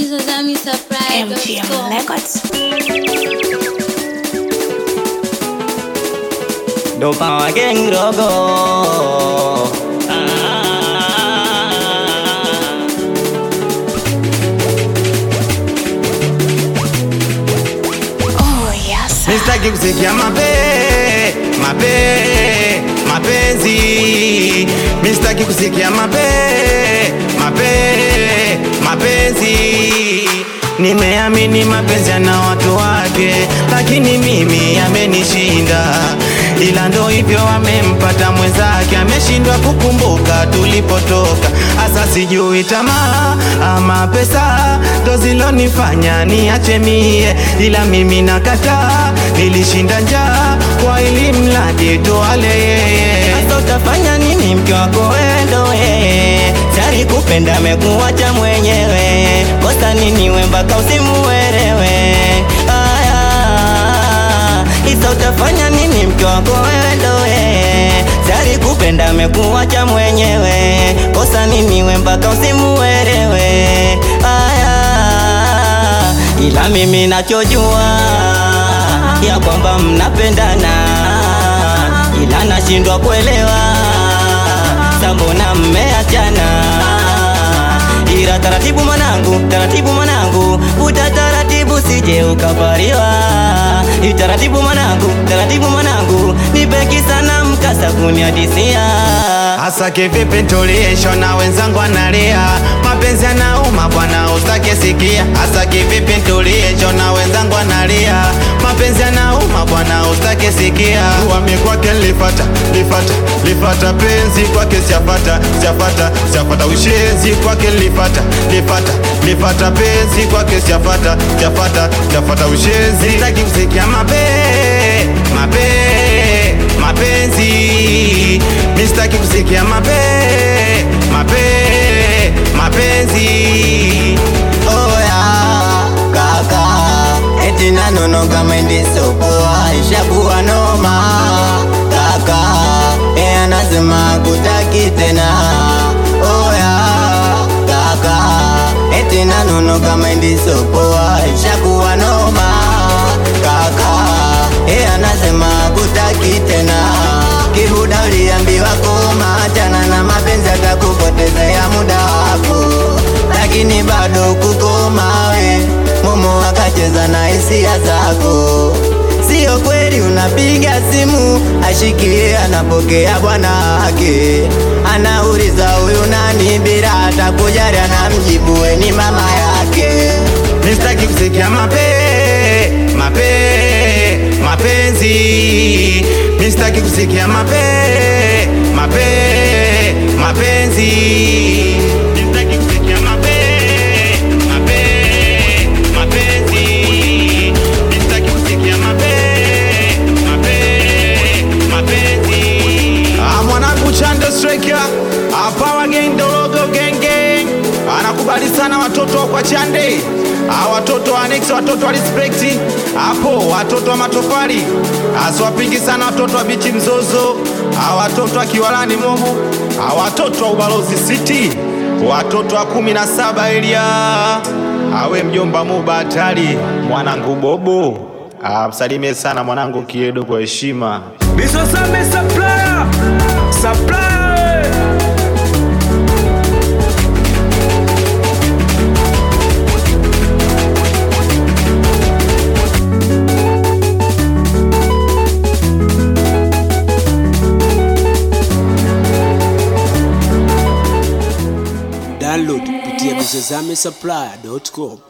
Bizazami surprise. MGM Records. ndo pawa geng rogo Oh, yes. Mistaki kusikia mape mape mapenzi Mistaki kusikia mape mape mapenzi Nimeamini mapenzi yana watu wake, lakini mimi amenishinda, ila ndo hivyo amempata mwenzake, ameshindwa kukumbuka tulipotoka. Asa sijui tamaa ama pesa ndo zilonifanya niache mie, ila mimi nakataa, nilishinda njaa kwa ili mradi tuale yeye. Sasa utafanya nini mke wako wendo yeye Tari kupenda amekuacha mwenyewe Kosa nini we mpaka usimuelewe Aya Isa utafanya nini mke wako wendo yeye Tari kupenda amekuacha mwenyewe Kosa nini we mpaka usimuelewe Aya Ila mimi nachojua Ya kwamba mnapendana ila nashindwa kuelewa sambona mmeachana ila taratibu mwanangu taratibu mwanangu uta taratibu sije ukapariwa taratibu mwanangu taratibu mwanangu nipeki sana mkasa kuniadisia Hasa kivipi ntuliisho na wenzangu analia, mapenzi yanauma bwana, usake sikia. Hasa kivipi ntuliisho na wenzangu analia, mapenzi yanauma bwana, usake sikia. Wami kwake lifata lifata lifata penzi kwake siafata siafata siafata ushenzi kwake lifata lifata lifata penzi kwake siafata siafata siafata ushenzi. Sitaki kusikia mape mape mapenzi mistaki kusikia mape mape mapenzi oya kaka eti nanonoga mendisopoa ishakuwa noma kaka e anasema kutaki tena oya kaka eti nanonoga mendisopoa ishakuwa noma kaka e anasema kutaki tena kibuda uliambiwa koma achana na mapenzi atakupotezea muda wako lakini bado kukoma we momo akacheza na hisia zako sio kweli unapiga simu ashikie anapokea bwana wake anauliza huyu nani bila hata kujali anamjibu we ni mama yake mistaki kusikia mape mape mapenzi mistaki kusikia mape mape mapenzi mistaki kusikia mape mape mapenzi mistaki kusikia mape mape mapenzi ah mwanangu chando striker hapa wageni dorogo genge anakubali sana watoto wa kwa chande Ah, watoto wa Next, watoto wa respect hapo, watoto wa matofali asiwapingi sana watoto wa bichi mzozo, Ah, watoto wa kiwalani momo, Ah, watoto wa ubalozi city, watoto wa kumi na saba elia awe mjomba muba hatari, mwanangu bobo Ah, msalimie sana mwanangu kiedo kwa heshima. Bizozame supplier, supplier. download kupitia bizozame supply.com